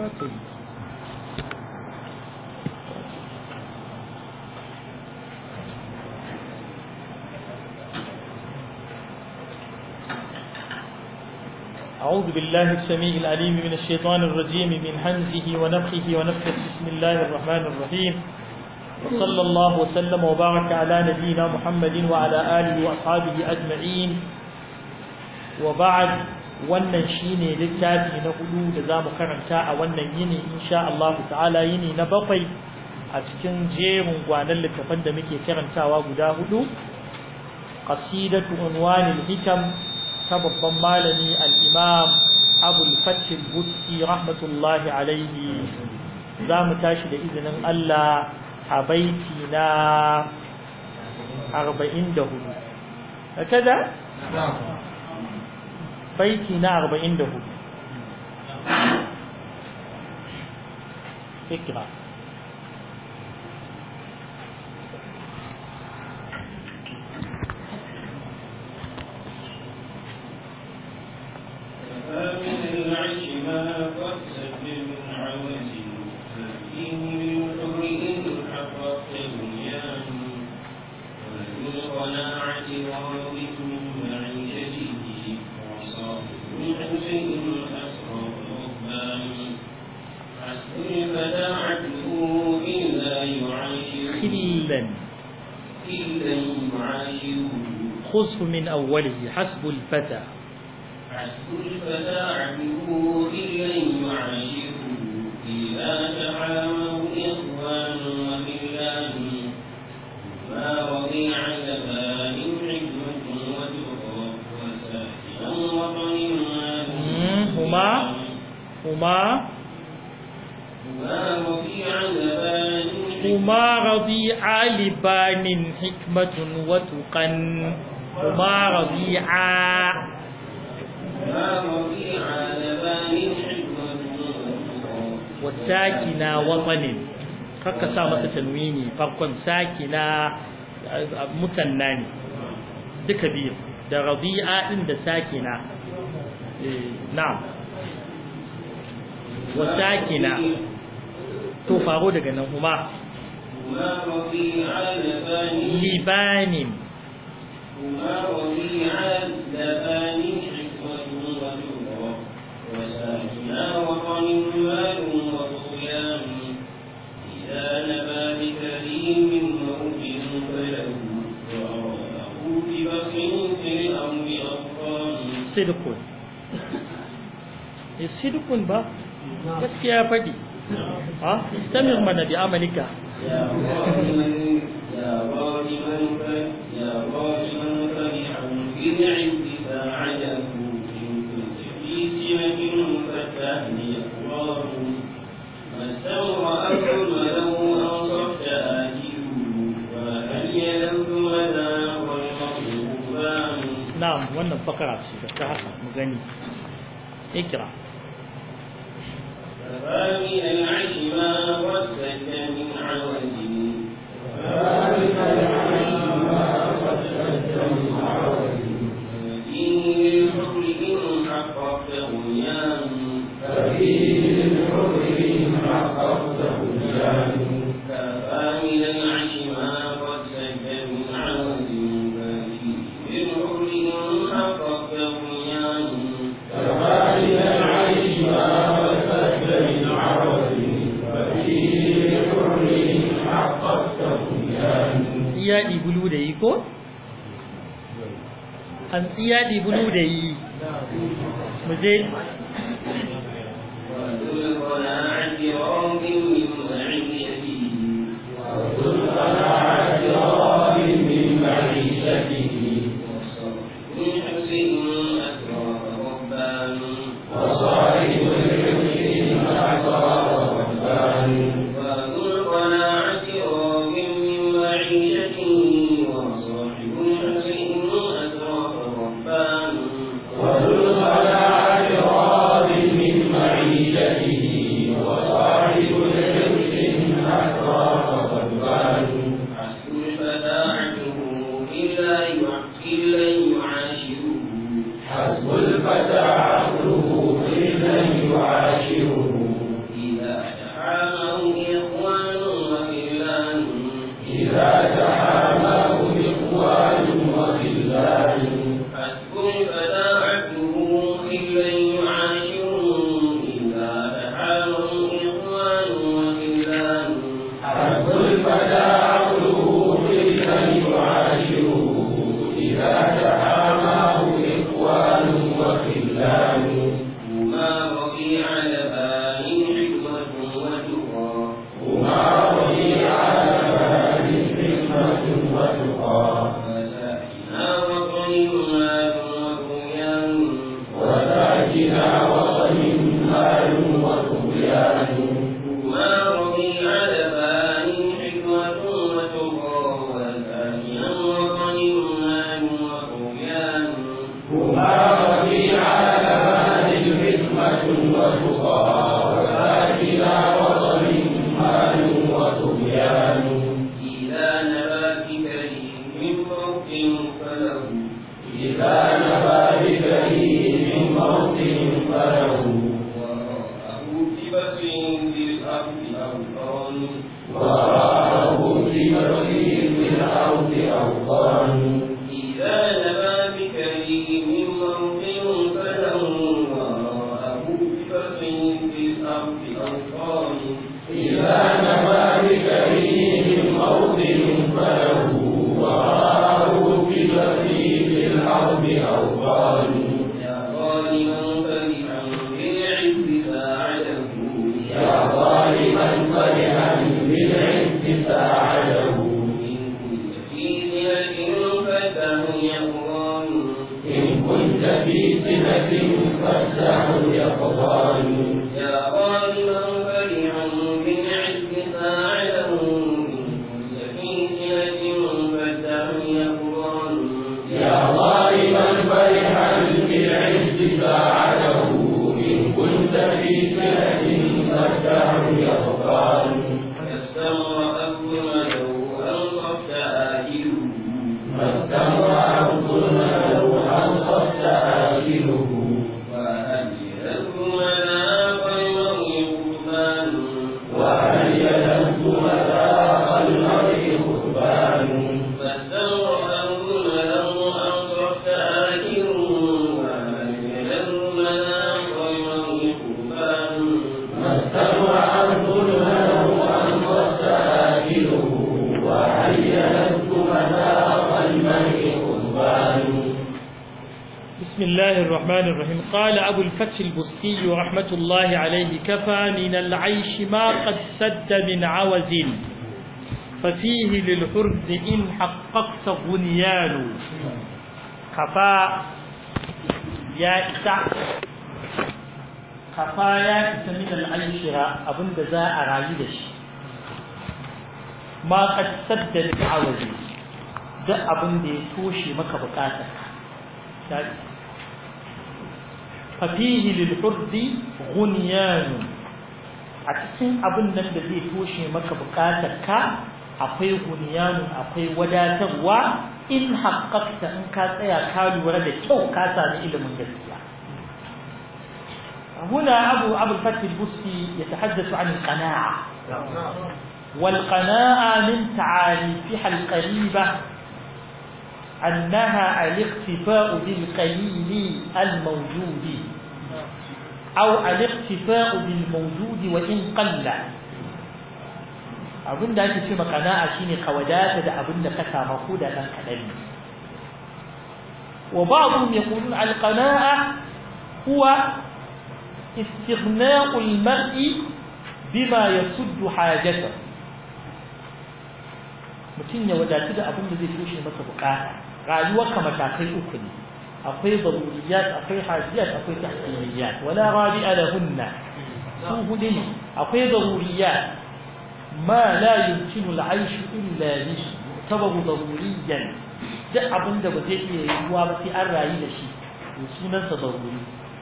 أعوذ بالله السميع العليم من الشيطان الرجيم من همزه ونفخه ونفخه بسم الله الرحمن الرحيم وصلى الله وسلم وبارك على نبينا محمد وعلى آله وأصحابه أجمعين وبعد wannan shine littafi na hudu da zamu karanta a wannan yini insha Allah ta'ala yini na bakwai a cikin jerin gwanan littafan da muke karantawa guda hudu qasidatu unwanil hikam ta babban malami al-imam Abu al-Fath al-Busti rahmatullahi alayhi zamu tashi da izinin Allah a baiti na 44 hakaza baiti na 44 fikra خذه من أوله حسب الفتى حسب الفتى عبده إليه يعاشره إذا تعاموا إخوان وخلان ما رضيع زمان حكمة وتقى وساكنا وطن هما هما ما رضيع زمان هما رضيع لبان حكمة وتقى هما رضيعا ما رضيع زمان حكمة والساكنة وطن kakka sa masa tanwini farkon sakina mutanna ne duka biyu da rabi'a din da sakina na'am wa sakina to faro daga nan kuma ما رضيع زمان libanin وما رضيع زمان حكمة وتقى وساكنا وطن مال وطغيان إذا نبى بكريم موت فله وأراه ببصر في الأرض أطفال sidqun eh sidqun ba gaskiya ya faɗi ha istamir mana bi amalika يا ظالما يا ظالما ف- يا ظالما فرحا بالعز فعله إن كنت في سمة فالتهني أقرار ما استوى أمر ولو أنصفت آجله وهل يلوث مدى والمطلوبان na'am wannan fakara ce da ta haka mu gani ikra فمن العيش ما قد سد من عوز ففيه للحر إن حققت بنيان كفى من العيش ما قد سد من عوز ففيه للحر إن حققت بنيان iya bulu da yi ko an tsiya bulu da yi mu je وذو القناعة راض من معيشته والصبر من حسن أكرم ربان وذو القناعة راض من معيشته وصاحب حسن أكرم ربان حسن الفتى عنه إلا يع- إلا يعاشره حسب الفتى عقله إذا يعاشره بشدة فالدهر يغفر استمر أول لو أنصفت آجله ما استمر الظلم لو أنصفت آكله وهل لكمنا خير قربان وهل يلد مذاق المرء قربان فاستمر أول لو أنصفت آجله وهل لكمنا خير قربان ما استمر الظلم لو أنصفت آكله وهل يلد مذاق المرء قربان بسم الله الرحمن الرحيم قال أبو الفتح البستي رحمة الله عليه كفى من العيش ما قد سد من عوز ففيه للحرد إن حققت غنيان كفى يا إسع كفى يا إسع من العيش أبن دزاء رايدش ما قد سد من عوز ده أبن دي توشي مكة بكاتك ففيه للحرد غنيان a cikin abin nan da zai toshe maka bukatar ka akwai gunyanun akwai wadatarwa in haƙaƙta in ka tsaya ka lura da kyau ka sami ilimin gaskiya هنا أبو أبو الفتح البستي يتحدث عن القناعة والقناعة من تعاريفها القريبة أنها الاقتفاء بالقليل الموجود أو الاقتفاء بالموجود وإن قل abin da ake ce makana'a shine ka wadata da abin da ka samu ko da dan kadan ne wa ba'dhum yaqulun al-qana'a huwa istighna'u al-mar'i bima yasuddu hajatahu mutum ya wadatu da abin da zai toshe masa bukata rayuwarka matakai uku ne akwai daruriyat akwai hajiyat akwai tahsiniyat wala rabi'a lahunna su hudu ne akwai daruriyat ma la yumkinu al-aish illa bihi tabaru daruriyan duk abin da ba zai iya yiwuwa ba sai an rayu da shi to sunansa daruri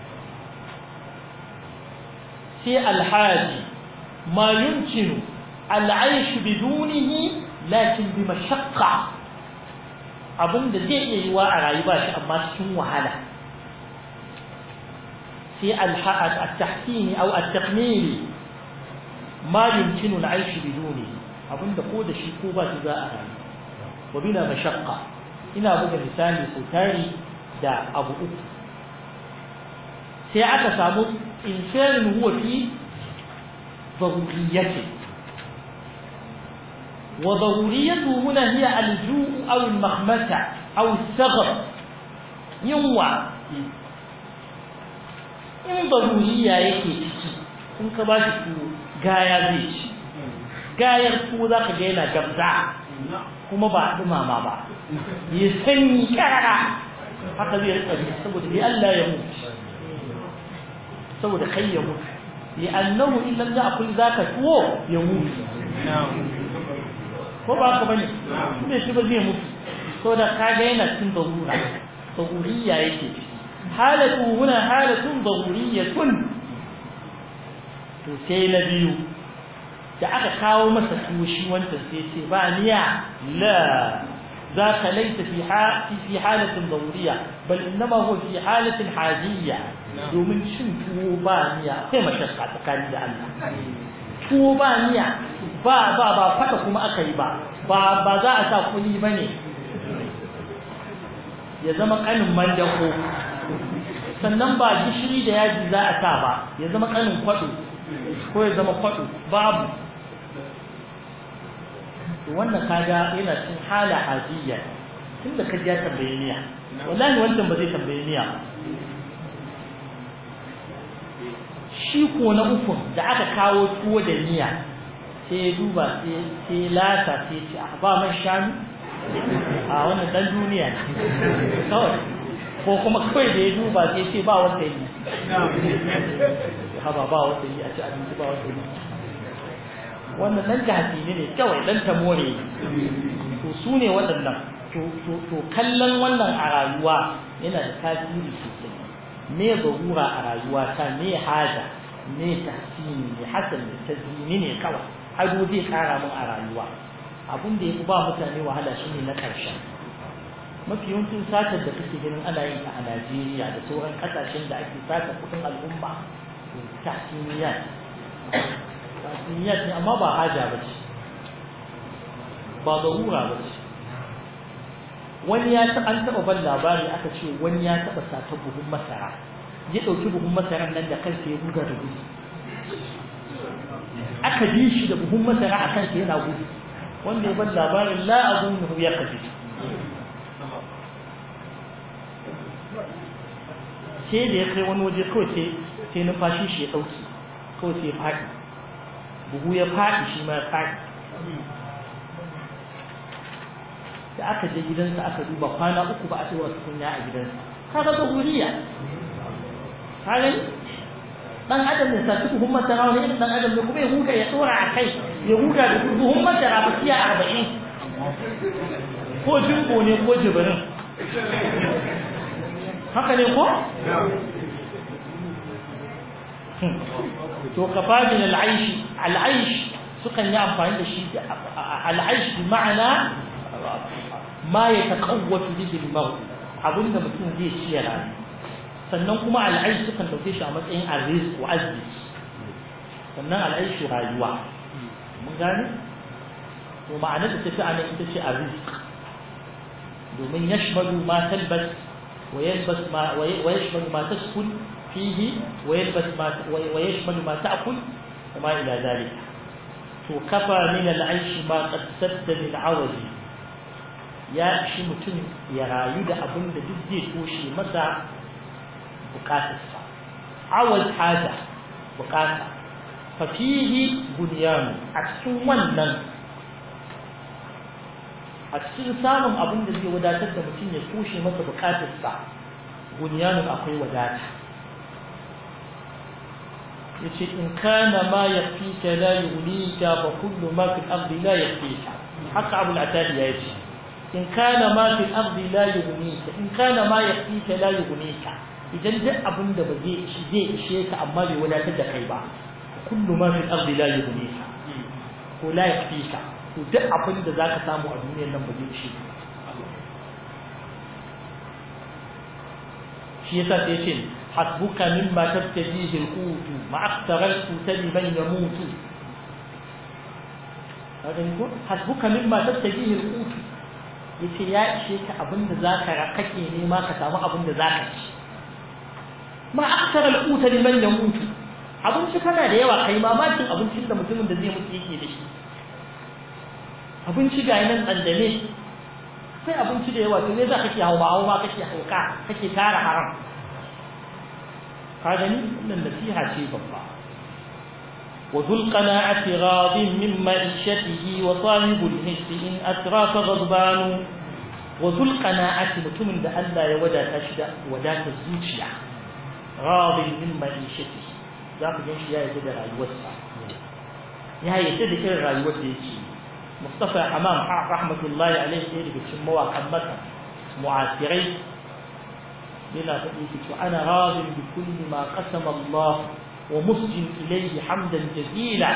sai alhaji ma yumkinu al-aish bidunihi lakin bi mashaqqa abin da zai iya yiwa a rayu ba shi amma cikin wahala sai al-tahsini aw at-taqnili ma yumkinu al-aish biduni abin da ko da shi ko ba shi za a rayu wa bila mashaqqa ina buga misali sau tari da abu uku sai aka samu insanin huwa fi ضروريته وضروريته هنا هي الجوع أو المخمسة أو الثغر ينوع in daruriya yake ciki in ka ba shi tuwo gaya zai ci gayar tuwo za ka ga yana gabza kuma ba a dumama ba ya sanyi karara haka zai rika ji saboda bi Allah ya mutu saboda kai ya mutu li annahu in lam ya'kul zaka tuwo ya mutu ko ba ka bane me shi ba zai mutu saboda kaga yana cin darura daruriya yake ciki halatu huna halatun daruriyatun to sai na biyu da aka kawo masa tuwo shi wancan sai ce ba niya la ذاك ليس في في حالة ضرورية بل إنما هو في حالة حاجية domin cin tuwo ba niya sai mashakka tsakani da Allah tuwo ba niya ba ba ba fata kuma aka yi ba ba ba za a sa kuli bane ya zama kanin mandako sannan ba gishiri da yaji za a sa ba ya zama kanin kwado ko ya zama kwado babu to wannan kaga yana cin hala hajiyya tunda ka ja tambaye niya wallahi wannan ba zai tambaye niya shi ko na uku da aka kawo tuwo da niya sai ya duba sai lata sai ce a ba man shanu a wannan dan duniya ne kawai ko kuma kawai da ya duba sai ce ba wanda yi haba ba wanda yi a ci abinci ba wanda yi wannan dan jahili ne kawai dan tamore to su ne waɗannan to kallon wannan a rayuwa yana da tasiri sosai me zarura a rayuwa ta me haja ne tahsini ne hasan ne tazmini ne kawai ado zai kara mun a rayuwa abin da yafi ba mutane wahala shine na karshen mafi yawancin satar da kake ganin ana yin ta a Najeriya da sauran kasashen da ake sata kudin al'umma tahsiniyat tahsiniyat ne amma ba haja ba ce ba zarura ba ce wani ya taɓa an taɓa ban labari aka ce wani ya taɓa sata buhun masara ya ɗauki buhun masaran nan da kansa ya buga da gudu aka bi shi da buhun masara a kansa yana gudu wanda ya ban labarin la azunnu ya kafi sai da ya kai wani waje kawai sai sai numfashi shi ya ɗauki kawai sai ya faɗi buhu ya faɗi shi ma ya faɗi da aka je gidansa aka duba kwana uku ba a ɗora tukunya a gidansa kaga zuhuriya kaga dan adam ne sa buhun masara wani irin dan adam ne kuma ya huta ya ɗora a kai ya huta da buhun masara ba siya arba'in ko jimbo ne ko jibirin haka ne ko to kafa min al'aish al'aish sukan yi amfani da shi al'aish bi ma'ana ma ya taqawwatu bihi al-maut abinda mutum zai ci ya rayu sannan kuma al'aish sukan dauke shi a matsayin arrizq wa azzi sannan al'aish rayuwa mun gane to ma'anar da tafi anan ita ce arrizq domin yashmalu ma talbas ويلبس ما ويشمل ما تسكن فيه ويلبس ما ويشمل ما تأكل وما إلى ذلك وكفى من العيش ما قد سد من عوز يا شي متن يا رايو da abin da duk zai toshe masa bukatarsa awal haja bukata fa fihi bunyan a cikin wannan a cikin samun abin da zai wadatar da mutum ya tushe masa bukatarsa bunyanin akwai wadata yace in kana ma yafika la yulika fa kullu ma fil ardi la yafika haka abul atadi ya yace in kana ma fil ardi la yulika in kana ma yafika la yulika idan duk abin da ba zai zai ishe ka amma bai wadatar da kai ba kullu ma fil ardi la yulika ko la yafika to duk abin da zaka samu a duniyar nan ba zai ci shi yasa sai ce hasbuka mimma tabtajihi al-qut ma akthara al-qut liman yamut kaga ni ko hasbuka mimma tabtajihi al-qut yace ya ishe ka abin da zaka kake nema ka samu abin da zaka ci ma akthara al-qut liman yamut abinci kana da yawa kai mamakin abincin da mutumin da zai mutu yake da shi abinci ga nan tsandane sai abinci da yawa to ne za ka ke hawa hawa kake hauka kake tara haram ka gani wannan nasiha ce babba wa dhul qana'ati ghadin min ma'ishatihi wa sahibul hissi in atrafa ghadban wa dhul qana'ati mutumin da Allah ya wadata shi da wadata zuciya ghadin min ma'ishatihi za ku ga shi ya yi da rayuwarsa ya yi da irin rayuwar da yake مصطفى حمام رحمة الله عليه يجب تسموا وحمتا معاصرين بلا تقيت أنا راض بكل ما قسم الله ومسجن إليه حمدا جزيلا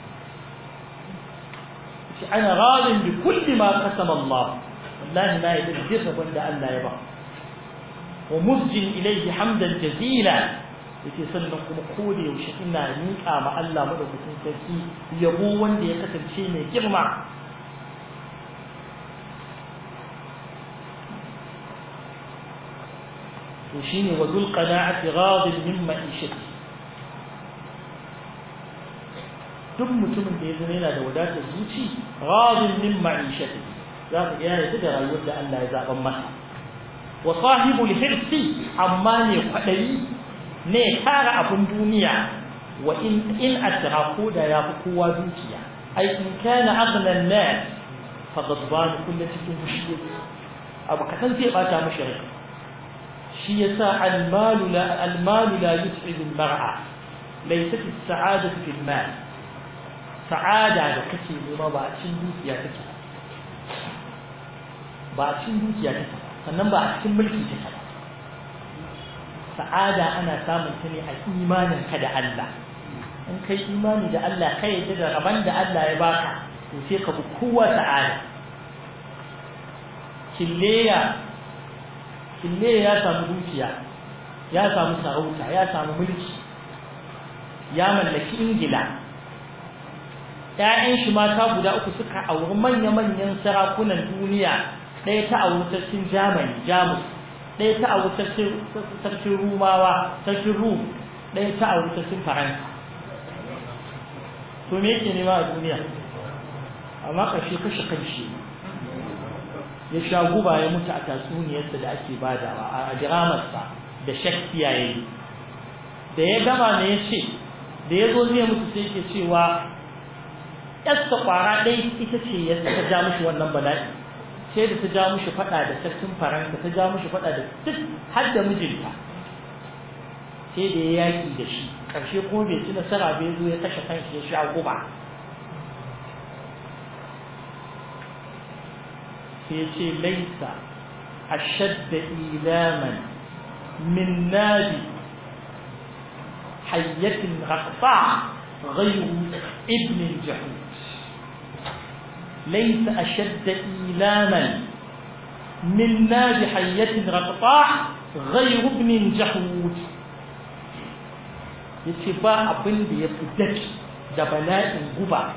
أنا راض بكل ما قسم الله والله ما يتجرب ولا ألا يبقى ومسجن إليه حمدا جزيلا yake sannan kuma kode yaushe ina miƙa ma Allah madaukakin sarki yabo wanda ya kasance mai girma to shine wa dul qana'ati ghadin min ma'ishati duk mutumin da ya zama yana da wadatar zuci ghadin min ma'ishati za ka ga yana da rayuwar da Allah ya zaban masa wa sahibul hirsi amma ne kwadayi ne tara abun duniya wa in in atra ko da ya fi kowa dukiya ai in kana aghna an-nas fa ghadban kullu cikin fushi abu kasan zai bata mishi rai shi yasa al-mal la al-mal la yus'id al-mar'a laysat as-sa'adatu fi al-mal sa'ada da kake nema ba a cikin dukiya take ba a cikin dukiya take sannan ba a cikin mulki take ba sa'ada ana samun ta ne a imanin ka da Allah in kai imani da Allah kai yadda da rabon da Allah ya baka to sai ka bi kowa sa'ada killeya killeya ya samu dukiya ya samu sarauta ya samu mulki ya mallaki ingila ‘ya'yan shi mata guda uku suka auri manya-manyan sarakunan duniya ɗaya ta auri sarkin Germany Jamus ɗaya ta auri sarkin Rumawa sarkin Rum ɗaya ta auri sarkin Faransa to me yake nema a duniya amma ƙarshe kashe kanshi ya sha guba ya mutu a tatsuniyarsa da ake badawa a diramarsa da Shakespeare ya yi da ya gama ne ya ce da ya zo zai mutu sai ke cewa yarsa kwara ɗaya ita ce ya ta ja mishi wannan bala'i sai da ta ja mishi faɗa da sarkin faransa ta ja mishi faɗa da duk har da mijinta sai da ya yaƙi da shi ƙarshe kuma bai ci nasara bai zo ya kashe kanshi ya sha guba sai ce laisa ashadda ilaman min nabi hayyatin raqfa غير ابن الجحود ليس أشد إيلاما من نار حية رقطاع غير ابن جحود yace ba abin da ya fi daki da bala'in guba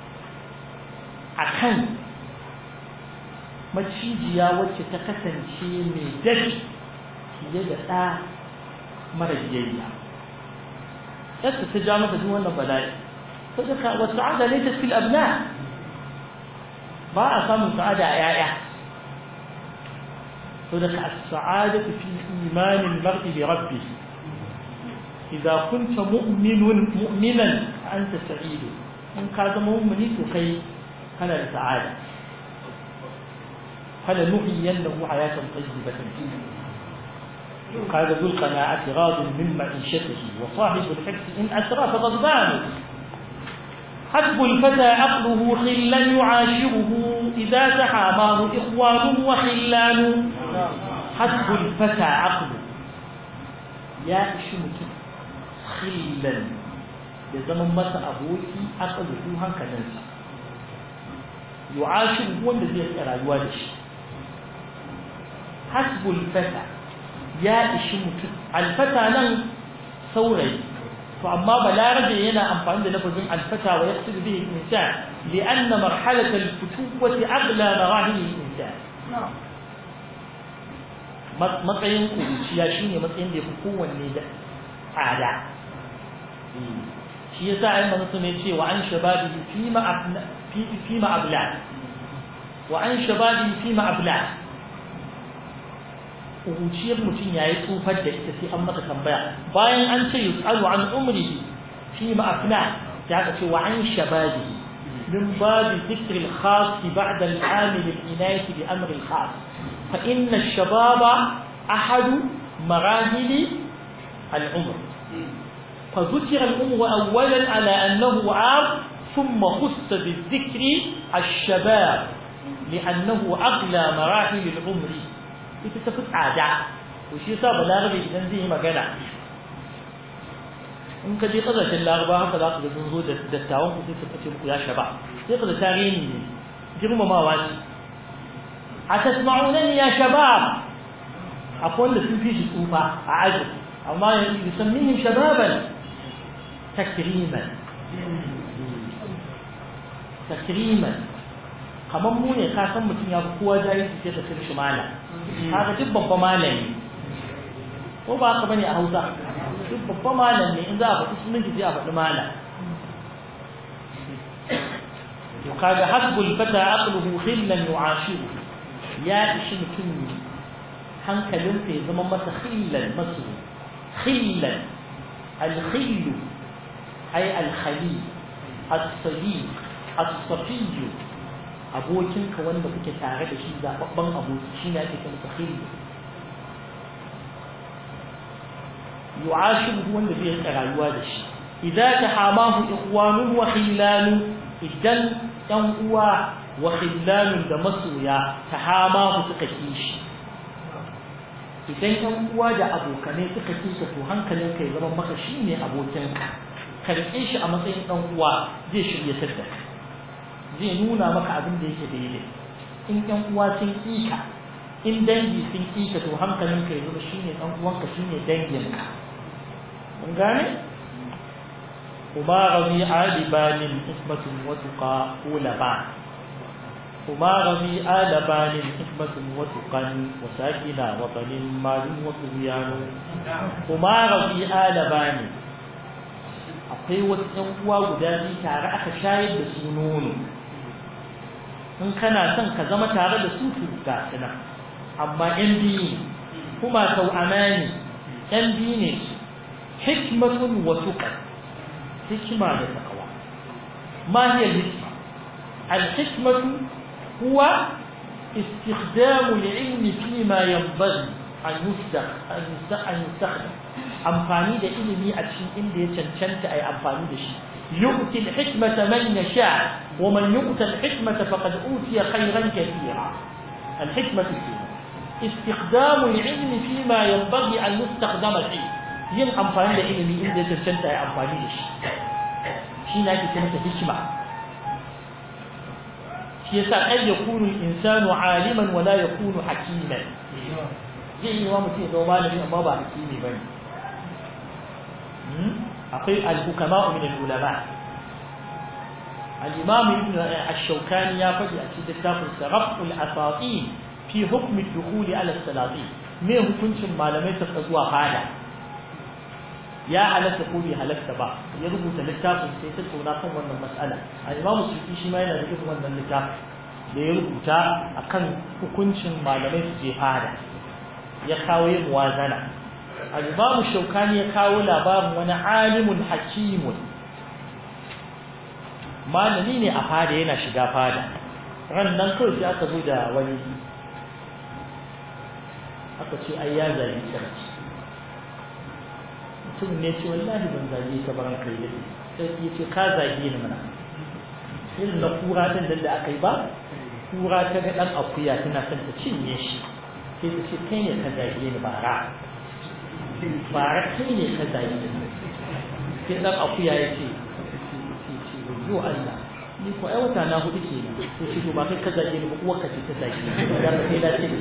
a kan macijiya wacce ta kasance mai daki fiye da ɗa mara biyayya yadda ta ja masa duk wannan bala'i sadaka wa sa'ada laysa fil abna ba a samun sa'ada a yaya sadaka as-sa'adatu fi iman al-mar'i bi rabbih idza kunta mu'minun mu'minan anta sa'id in ka zama mu'mini to kai kana da sa'ada fala nuhyiyannahu hayatan tayyibatan قال ذو القناعة راض من معيشته وصاحب الحفظ إن أسرى فغضبان حسب الفتى عقله خلا يعاشره إذا تحاماه إخوان وخلان حسب الفتى عقله يا إشمك خلا يزمن متى أبوكي عقله هنك ننسى يعاشره هو الذي يسأل الوالش حسب الفتى ya ishi mutum alfata nan saurayi to amma balarabe yana amfani da lafazin alfata wa yaqsidu bihi al-insan li'anna marhalat al-futuwati aghla marahil al-insan matsayin kuruciya shine matsayin da yafi kowanne da tsada shi yasa ai manzo ne ce wa an shababi fi ma fi ma abla wa an shababi fi ma abla kuruciyar mutum ya yi tsufar da ita sai an maka tambaya bayan an ce yus'alu an umrihi fi ma afna ya ka ce wa an shababi min babi dhikr al-khas ba'da al-amil al-inayati bi amr al-khas fa inna ash-shababa ahad marahil al-umr fa dhukira al-umr awwalan ala annahu 'am thumma khussa bi-dhikr ash-shabab لأنه أغلى مراحل العمر ita tafi tsada to shi yasa balarabe idan zai yi magana in ka je kasashen laraba haka za ka ga sun zo da dattawan ku sai su kace muku ya shaba sai ka da tarihi ne girmamawa ce a tasma'unani ya shabab akwai wanda sun fi shi tsufa a aji amma yusammihim shababan takriman takriman kamar mu ne ka san mutum ya fi kowa jahilci sai ka cin shi malam kaga duk babba malami ko ba haka bane a Hausa duk babba malam ne in za a faɗi sunan sai a faɗi malam to kaga hasbul fata aqluhu khillan yu'ashiru ya ishi mutum hankalin ya zama masa khillan masu khillan al-khillu ay al-khali as-sadiq as-safiy abokinka wanda kuke tare da shi zababban aboki shine ake kira sa khillu yu'ashiru wanda zai rika rayuwa da shi idza tahamahu ikhwanu wa khillanu idan ɗan uwa wa khillanun da masoya tahamahu suka kishi idan ɗan uwa da abokanai suka kisa to hankalin kai zama maka shine abokinka karɓe shi a matsayin ɗan uwa zai shirya sadda zai nuna maka abin da yake daidai in ɗan uwa sun ƙika in dangi sun ƙika to hankalin ka yanzu shine ɗan uwanka shine danginka mun gane kuma rabi alibanin ismatun watuqa ulaba kuma rabi alibanin ismatun watuqan wa sakina wa qalin malum wa tubyanu kuma rabi alibanin akwai wasu ɗan uwa guda biyu tare aka shayar da su nono in kana son ka zama tare da su to ga su nan amma ƴan biyu kuma sau amani ƴan biyu ne su hikmatun wa tuqa hikma da taqwa ma hiya hikma al-hikmatu huwa استخدام العلم فيما ينبغي أن أن يستخدم amfani da ilimi a cikin inda ya cancanta a yi amfani da shi yu'ti al-hikmata man yasha wa man yu'ta al-hikmata faqad utiya khayran kathira al-hikmatu استخدام العلم فيما ينبغي أن يستخدم فيه yin amfani da ilimi inda ya cancanta ya amfani da shi shi na ke mata hikima shi yasa ai yakunu al-insanu aliman wa la yakunu hakiman zai yi wa mutum ya zama malami amma ba hakimi bane akwai al-hukama min al-ulama al-imam ibn ash-shawkani ya faɗi a cikin littafin sa raf'ul asatin fi hukm ad-dukhul ala as-salatin me hukuncin malamai ta zuwa fada ya halatta ko bai halatta ba ya rubuta littafin sai ta tsona kan wannan mas'ala al-imam suyuti shi ma yana da irin wannan littafin da ya rubuta akan hukuncin malamai su je fada ya kawo yin muwazana al-imam shaukani ya kawo labarin wani alimun hakimun malami ne a fada yana shiga fada ran nan kawai sai aka zo da wani aka ce ai ya zagi sarki mutum ne ce wallahi ban zage ka baran kai da sai ya ce ka zage ni mana irin na kura din da aka yi ba kura ta ga dan akuya tana son ta cinye shi sai ta ce kai ne ka zage ni bara bara kai ne ka zage ni sai dan akuya ya ce yo Allah ni ko ai wata na hudu ke nan sai ce to ba kai ka zage ni ba uwar ka ce ta zage ni da kai da ce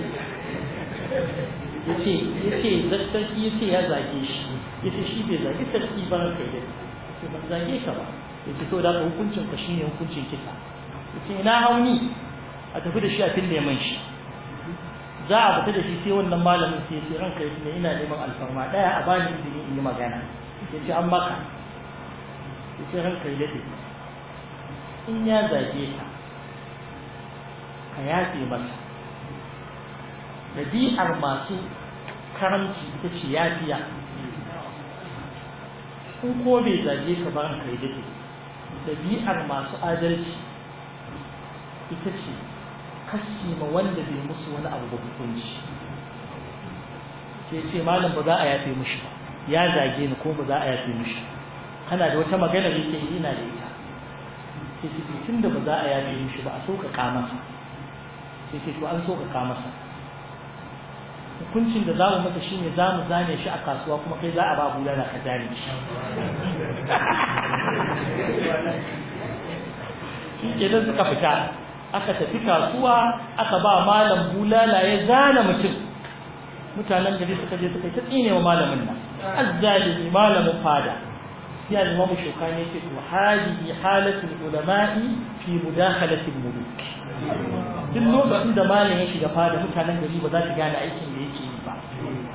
yace yace sarki yace ya zage shi yace shi bai zage sarki ba kai da yace ban zage ka ba yace to da hukuncin ka shine hukuncin kisa yace ina hauni a tafi da shi a fille man shi za a fita da shi sai wannan malamin sai sai ranka yace ina neman alfarma daya a bani izini in yi magana yace an maka yace ranka yace in ya zage ka ka yafe masa ɗabi'ar masu karamci ita ce yafiya in ko bai zage ka ba kai dake ɗabi'ar masu adalci ita ce kashi ma wanda bai musu wani abu ba hukunci sai ce malam ba za a yafe mushi ba ya zage ni ko ba za a yafe mushi kana da wata magana da yake ina da ita sai ce tun da ba za a yafe mushi ba a sauƙaƙa masa sai ce to an sauƙaƙa masa hukuncin da za mu masa shine za mu zane shi a kasuwa kuma kai za a ba bulala ka zane shi shi ke nan suka fita aka tafi kasuwa aka ba malam bulala ya zana mutum mutanen gari suka je suka yi ta tsine wa malamin nan azzalimi malamin fada sai al-imam shukani yake to hadihi halatul ulama'i fi mudakhalatil muluk duk lokacin da malam ya shiga fada mutanen gari ba za su gane aikin da yake yi ba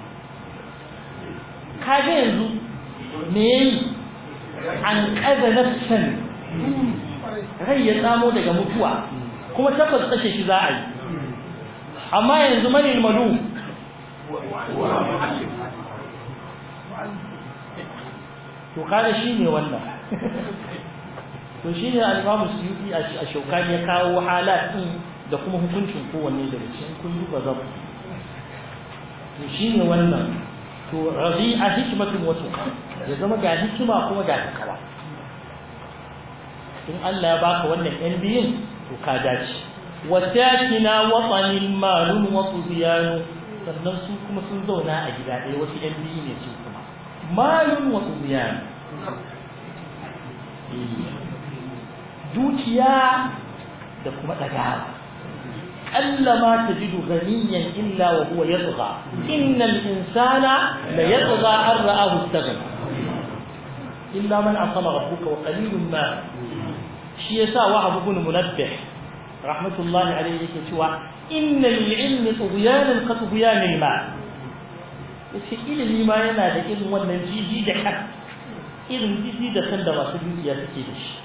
kaga yanzu me yayi an kaza nafsan rai ya tsamo daga mutuwa kuma tabbas kashe shi za a yi amma yanzu mani malu to kaga shine wannan to shi ne al-Imam Suyuti a Shaukani ya kawo halat din da kuma hukuncin kowanne daga cikin kun duba zabu to shi ne wannan to rabi'a hikmatun wa tuqa ya zama ga hikima kuma ga takawa in Allah ya baka wannan yan biyun to ka dace wa sakina watanin malun wa tubyanu sannan su kuma sun zauna a gida ɗaya wasu yan biyu ne su kuma malun wa tubyanu dukiya da kuma ɗagawa ألا تجد غنيا إلا وهو يطغى إن الإنسان ليطغى أن رآه استغنى إلا من عصم ربك وقليل ما شيء سا وهب بن منبه رحمة الله عليه سوى إن للعلم طغيانا كطغيان الماء yace ilimi ma yana da irin wannan jiji da kan irin jiji da kan da masu dukiya suke da shi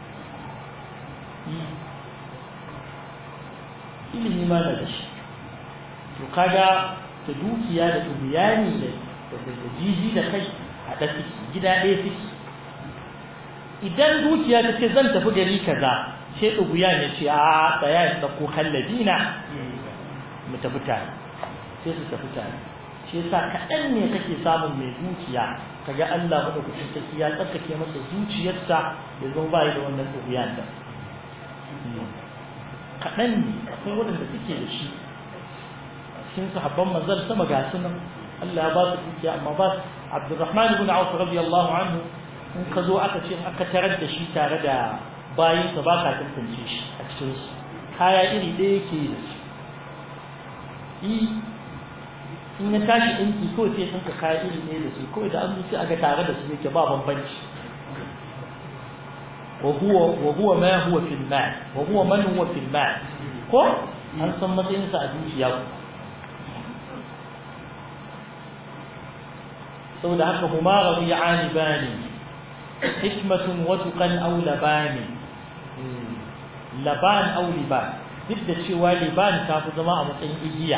ilimi ma da shi to kaga da dukiya da tubiyani da da jiji da kai a da gida ɗaya suke idan dukiya ta ce zan tafi gari kaza sai ɗuguya ya ce a tsaya ya ɗauko kallabi na mu tafi tare sai su tafi tare shi yasa kaɗan ne kake samun mai dukiya kaga Allah madaukakin sarki ya tsarkake masa zuciyarsa ya zo bai da wannan ɗuguyan da kaɗan ne akwai waɗanda suke da shi cikin sahabban manzal sama ga su nan Allah ya ba su dukiya amma ba Abdurrahman ibn Auf radiyallahu anhu in ka zo aka ce aka tarar da shi tare da bayin sa ba ka tantance shi a cikin su kaya iri ɗaya yake da su yi in ya tashi ɗinki kawai sai ɗinka kaya iri ɗaya da su kawai da an sai aga tare da su yake ba bambanci وهو وهو ما هو في المال وهو من هو في المال ko an san matsayinsa a dukiya saboda haka huma rabi'ani bani hikmatun wa tuqan aw labani laban aw liban duk da cewa liban ta fi zama a matsayin igiya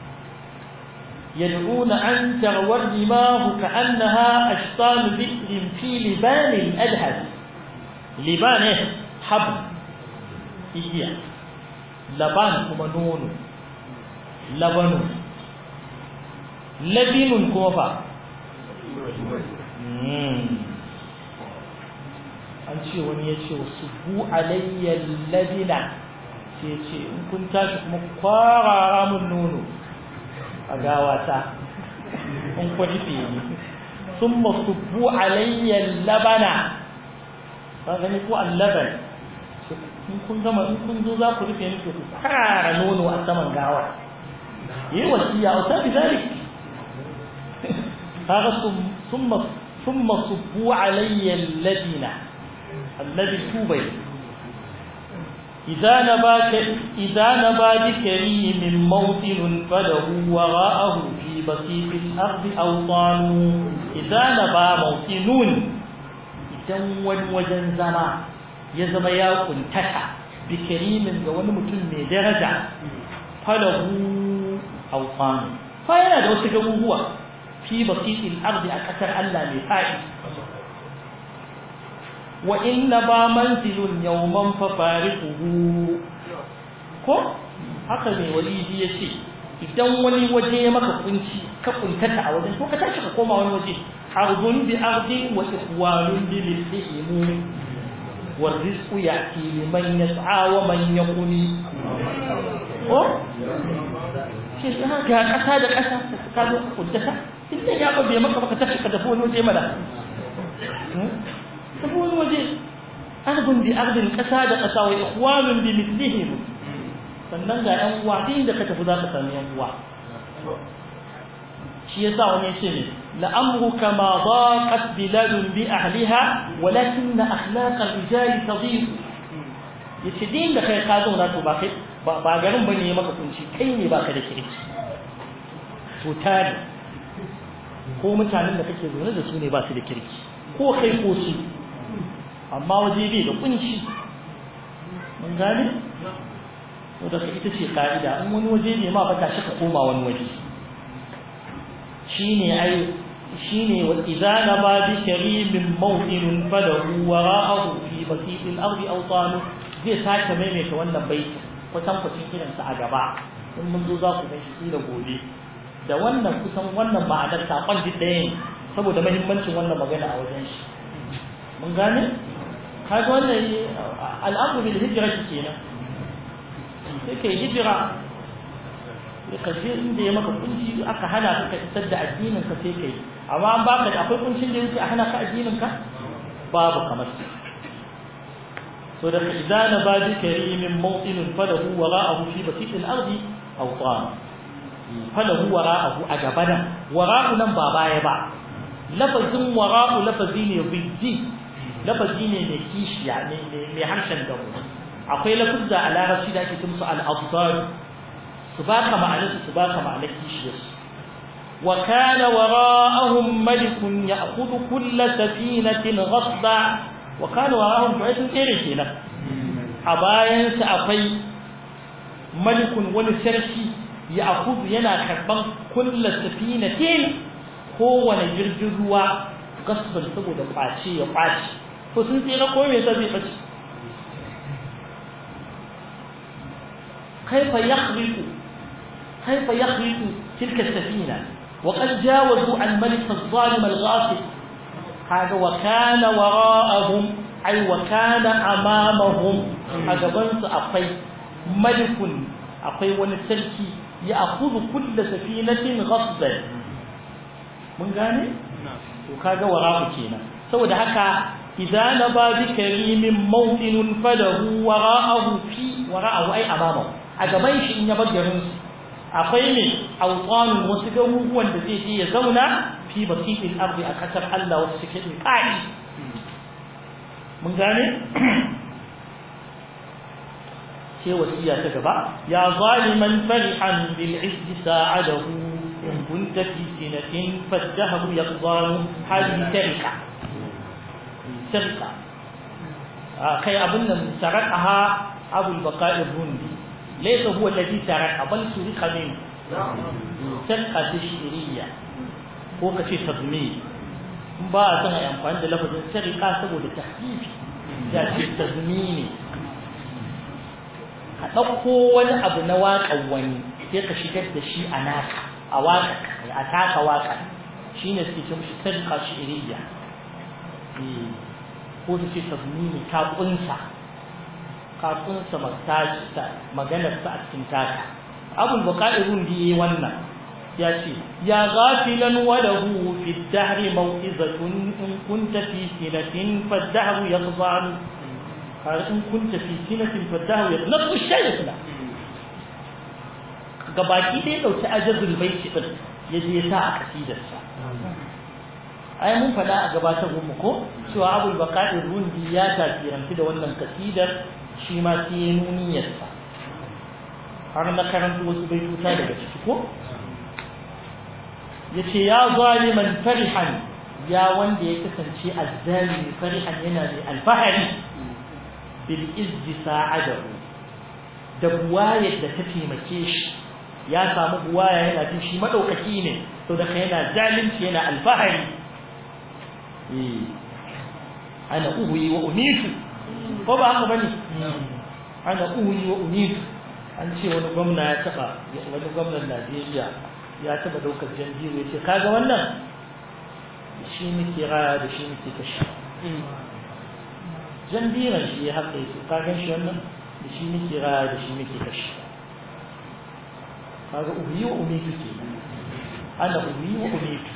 يدعون أن تغور دماه كأنها أشطال بئر في لبان الأدهب liban ne hab igiya laban kuma nono labanu labinun kuma fa an ce wani ya ce su bu alayyar labina sai ce in kun tashi kuma kwarara mun nono a gawata in kwani fiye sun masu bu alayyar labana ka gani ko allaban in kun gama in kun zo za ku rufe ni to ku fara nono a saman gawa yi wasiya a sabi zalik kaga summa summa subbu alayya alladina alladhi tubai إذا نباك إذا نبا بكريم موطن فله وراءه في بسيط الأرض أوطان إذا نبا موطنون idan wani wajen zama ya zama ya kuntaka bi karimin ga wani mutum mai daraja falahu awsan fa yana da wasu garuruwa fi basitil ardi a kasar Allah mai fa'i wa inna ba manzilun yawman fa fariquhu ko haka ne walidi yace idan wani waje ya maka kunci ka kuntata a wajen ko ka tashi ka koma wani waje ardun bi ardin wa ikhwanun bi mithlihim والرزق يأتي لمن يسعى ومن يقني ko shi ga kasa da kasa ka zo kuntata inda ya ba bai maka baka tashi ka tafi wani waje mana tafi wani waje ardun bi ardin kasa da kasa wa ikhwanun bi mithlihim sannan ga yan uwa duk inda ka tafi za ka sami yan uwa shi yasa wani yace ne la'amruka ma daqat biladun bi ahliha walakin akhlaq ar-rijal tadhiq yace din da kai ka zauna to ba kai ba garin bane maka kunci kai ne baka da kirki to tare ko mutanen da kake zaune da su ne ba su da kirki ko kai ko su amma waje bai da kunci mun gane to da ita ce ka'ida in wani waje ne ma ba ta shi ka koma wani waje shine ai shine wa idza naba bi karimin mawdin falahu wara'ahu fi basit al-ard awtan zai sake maimaita wannan baiti kusan kusan kiran sa a gaba in mun zo za ku ga shi da gobe da wannan kusan wannan ma'anar sakon duk ɗaya ne saboda muhimmancin wannan magana a wajen shi mun gane kaga wannan al'amru bil hijra kenan sai kai hijira ka je inda ya maka kunci aka hana ka ka isar da addinin ka sai kai amma an baka da akwai kuncin da yake a hana ka addinin ka babu kamar to da idan na ba bi karimin mawqinin falahu wara'ahu fi basit al-ardi aw tan falahu wara'ahu a gabanan wara'u nan ba baya ba lafazin wara'u lafazi ne biddi lafazi ne mai kishiya ne mai harshen gamu akwai lafuzza a larabci da ake kimsu al-abdar su baka ma'anar su baka ma'anar kishiyarsu wa kana wara'ahum malikun ya'khudhu kull safinatin ghasba wa kana wara'ahum fa'atun irin kenan a bayan sa akwai malikun wani sarki ya'khudhu yana karban kull safinatin kowane jirgin ruwa gasban saboda kwace ya kwace to sun tsira ko me zai bace كيف يخرق كيف يخرق تلك السفينة وقد جاوزوا عن ملك الظالم الغاصب هذا وكان وراءهم أي وكان أمامهم أجبنس أقي ملك أقي ونسلكي يأخذ كل سفينة غصبا من gane to kaga wara'u kenan saboda haka idza naba bi karimin mawdinun falahu wara'ahu fi wara'ahu ay amamahu a gaban shi in ya bar garin su akwai ne awqanun wasu garuruwan da zai je ya zauna fi basitil ardi a kasar Allah wasu suke din kai mun gane sai wasiya ta gaba ya zaliman farihan bil izz sa'adahu in kunta fi sinatin fadahu yaqdaru hadhihi tarika sarqa kai abun nan sarqaha abul baqa'i rundi ليس هو الذي سرق بل سرق منه سرقة تشريعية ko ka ce tazmini in ba a son a yi amfani da lafazin sarika saboda tahfifi ya ce tazmini ka ɗauko wani abu na waƙan wani sai ka shigar da shi a naka a waƙa a taka waƙa shi ne suke ce mishi sarika shiriya ko su ce tazmini ta ƙunsa kafinsa maganarsa a cikin taka abul baqa'irun da yayi wannan ya ce ya ghafilan wa lahu fi ad-dahr maw'izatun in kunta fi sinatin fad-dahr yaqzan har in kunta fi sinatin fad-dahr yaqnatu shaykhna gabaki dai dauki ajazul baiti din yaje ya sa a kasidarsa ai mun faɗa a gabatar mu ko cewa abul baqa'irun ya tasirantu da wannan kasidar shi ma sai ya nuniyarsa har na karanta wasu baituta daga ciki ko ya ce ya zaliman farihan ya wanda ya kasance azzalimi farihan yana mai alfahari bil izzi sa'adahu da buwayar da ta taimake shi ya samu buwaya yana jin shi madaukaki ne to da yana zalunci yana alfahari ana uhuyi wa unitu ko ba haka bane ana uhuyi wa unitu an ce wani gwamna ya taba wani gwamnan Najeriya ya taba daukar janjiru ya ce kaga wannan shi muke raya da shi muke kashi jandiran shi ya haka yake ka gan shi wannan da shi muke raya da shi muke kashi kaga uhuyi wa unitu ke ana uhuyi wa unitu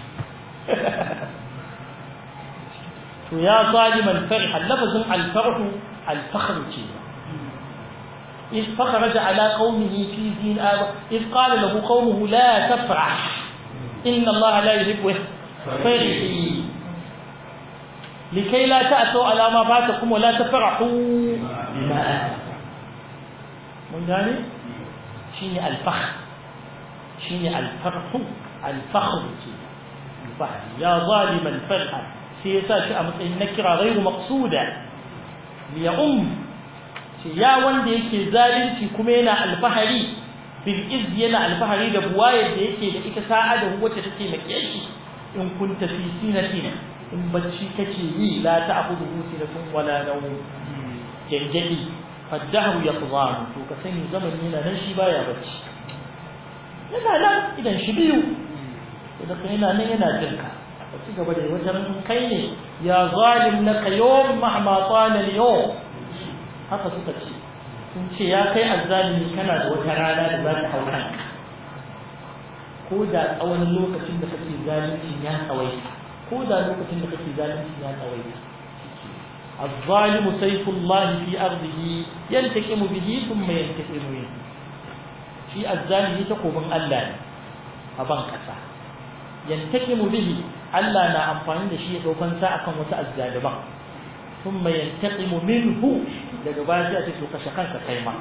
to ya zaliman farih lafazin alfarhu alfakhr ce إذ فخرج على قومه في دين آب إذ قال له قومه لا تفرح إن الله لا يحب فرحي لكي لا تأتوا على ما فاتكم ولا تفرحوا بما آتاكم من ذلك شيني الفخر شيني الفرح الفخر الفخر يا ظالما فرحا سيسا شأمت النكرة غير مقصودة ليؤم ya wanda yake zalunci kuma yana alfahari bil iz yana alfahari da buwayar da yake da ita sa'a da wacce take make shi in kunta fi sinatin in bacci kake yi la ta'khudhu sinatun wala nawm janjali faddahu yaqzan to ka sani zaman yana nan shi baya bacci yana nan idan shi biyu da kai yana nan yana jinka ka ci gaba da wajen kai ne ya zalim laka yawm mahma tala al-yawm haka suka ce sun ce ya kai azzalimi kana da wata rana da za ta hau kanka ko da tsawon lokacin da kake zalunci ya tsawaita ko da lokacin da kake zalunci ya tsawaita الظالم سيف الله في أرضه ينتقم به ثم ينتقم منه في الظالم تقوم الله أبان كسا ينتقم به الله نا أمفاني لشيء دوفن ساعة وتأزالبا ثم ينتقم منه لجبازي أتكلو كشكان كيما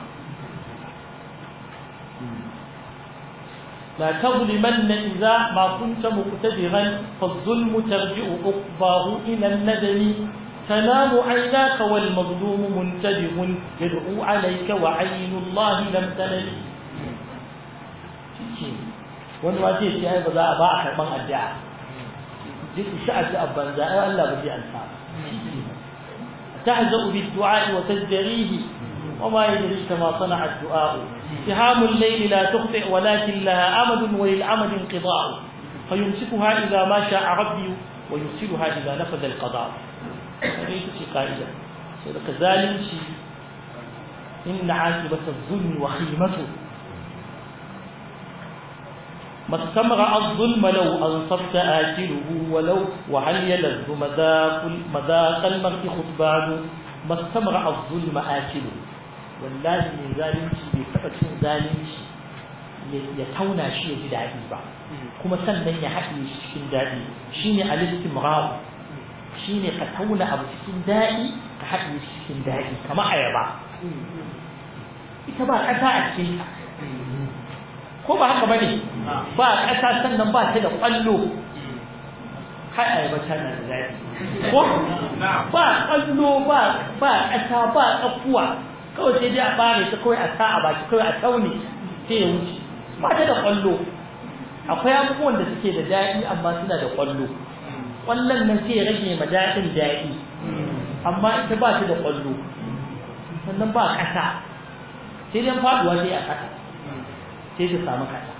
لا تظلمن إذا ما كنت مقتدرا فالظلم ترجع عقباه إلى الندم تنام عيناك والمظلوم منتبه يدعو عليك وعين الله لم تنل wani waje ce ai ba za a ba a karban addu'a duk shi addu'a banza ai Allah ba zai ansa tahza'u bid-du'a wa tajdarihi وما يدريك ما صنع الدعاء سهام الليل لا تخطئ ولكن لها أمد وللأمد انقضاء فيمسكها إذا ما شاء ربي ويرسلها إذا نفذ القضاء هذه قائدة كذلك إن عاقبة الظلم وخيمته ما استمرأ الظلم لو أنصفت آكله ولو وهل يلذ مذاق مذاق المرء خطبان ما استمرأ الظلم آكله wallahi mai zalunci bai taɓa cin zalunci ya tauna shi ya ji daɗi ba kuma sannan ya haɗe shi cikin daɗi shine al-istimrar shine ka tauna abu cikin daɗi ka haɗe shi cikin daɗi kamar ayaba ita ba ƙasa a cikin ta ko ba haka bane ba ƙasa sannan ba ta da ƙwallo kai ayaba tana da daɗi ko ba ƙwallo ba ba ƙasa ba tsakuwa kawai sai dai a bare ta kawai a sa a baki kawai a taune sai ya wuce ba ta da kwallo akwai abubuwan da suke da daɗi amma suna da kwallo kwallon nan sai ya rage ma daɗin daɗi amma ita ba ta da kwallo sannan ba ƙasa sai dai faɗuwa sai a ƙasa sai ta samu ƙasa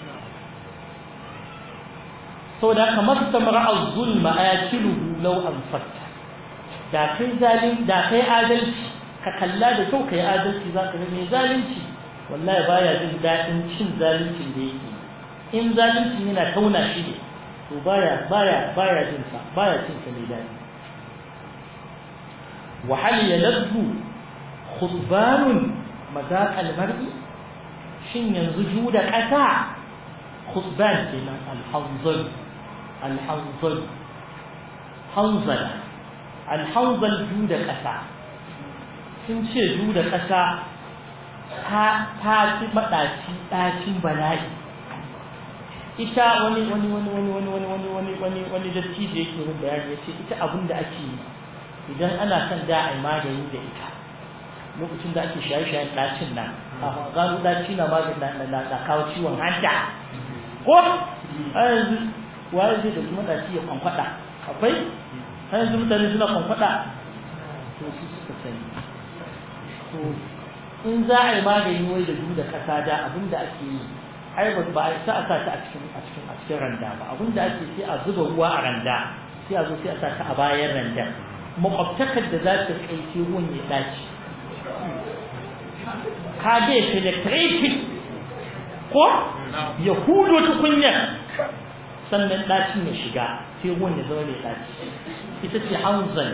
saboda kamar samara az-zulma ayakiluhu law anfatta da kai zalim da kai adalci ka kalla da kyau ka yi adalci za ka ga mai zalunci wallahi baya jin daɗin cin zaluncin da yake in zaluncin yana tauna shi ne to baya baya baya jin sa baya cin sa mai daɗi wa hal yaladdu khutbanun madaq al-mar'i shin yanzu juda ƙasa khutban kenan al-hanzal al-hanzal hanzala al-hanzal juda ƙasa sun ce du da ƙasa ta fi maɗaci ɗacin bala'i ita wani wani wani wani wani wani wani wani wani wani dattijo yake yin bayani ya ce ita abin da ake yi idan ana son da a yi magani da ita lokacin da ake shaye-shayen ɗacin nan a gano ɗaci na magani na kawo ciwon hanta ko a yanzu waye zai da kuma ɗaci ya kwankwaɗa akwai a yanzu mutane suna kwankwaɗa to su suka sani to in za a yi magani wai da da kasa da abin da ake yi ai ba ba a sa a sa ta a cikin a cikin a cikin randa ba abin da ake sai a zuba ruwa a randa sai a zo sai a sa ta a bayan randa makwabtakar da za ta kai sai ruwan ya dace ka ga penetrating ko ya hudo tukunyar sannan dacin ya shiga sai ruwan ya zama mai daci ita ce hanzal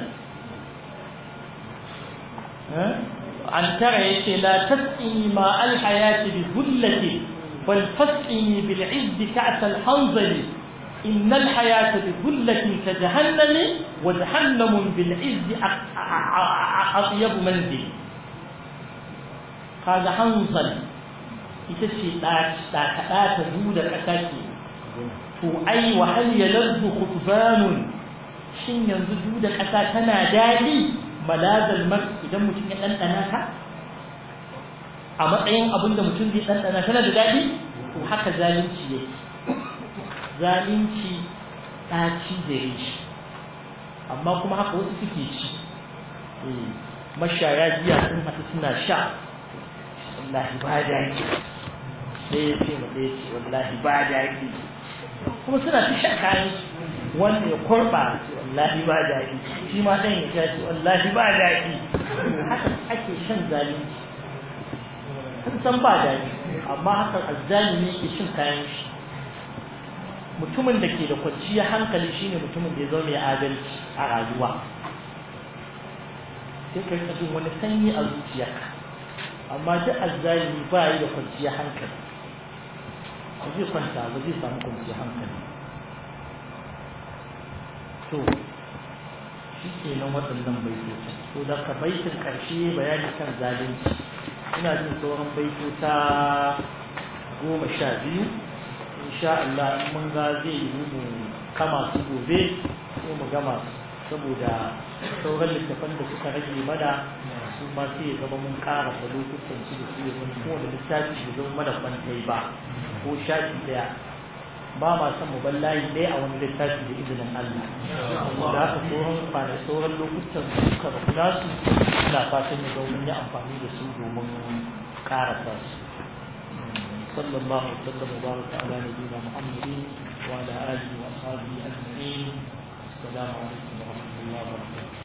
an tara ya ce la tasqini ma alhayati bi dhullati bal tasqini bil izzi ka'as al hanzali إن الحياة بذلة كجهنم وجهنم بالعز أطيب منزل هذا حنظل يتشي تاكدا تزود الأساكي تو أي وهل يلذ خطبان shin yanzu dudar ƙasa tana daɗi malazal mar idan mutum ya ɗanɗana ta a matsayin abin da mutum zai ɗanɗana tana da daɗi to haka zalunci yake zalunci ɗaci da shi amma kuma haka wasu suke ci mashaya jiya sun haɗu suna sha wallahi ba daɗi ɗaya ce ma ɗaya ce wallahi ba daɗi kuma suna ta shan kayan wanda ya kurɓa wallahi ba daɗi shi ma ɗan ya ce wallahi ba daɗi haka ake shan zalunci sun san ba daɗi amma haka azzalimi yake shin kayan shi mutumin da ke da kwanciyar hankali shine mutumin da ya zama mai adalci a rayuwa sai ka rika jin wani sanyi a zuciyarka amma duk azzalimi ba yi da kwanciyar hankali ba zai kwanta ba zai samu kwanciyar hankali to shi ke nan waɗannan baitocin to da ka baitin ƙarshe bayani kan zalunci ina jin sauran baitota goma sha biyu insha Allah in mun ga zai yi mu kama su gobe ko mu gama su saboda sauran littafan da suka rage mana su ma sai ya zama mun ƙara da lokutan su da su ya zama kowane littafi ya zama mana kwantai ba ko shafi ɗaya ba ma son mu bar layi ɗaya a wani littafi da izinin Allah da haka sauran kwana sauran lokutan su suka rabu nasu ina fatan ya zama mun yi amfani da su domin ƙarasa su صلى الله وسلم وبارك على نبينا محمد وعلى اله واصحابه اجمعين السلام عليكم ورحمه الله وبركاته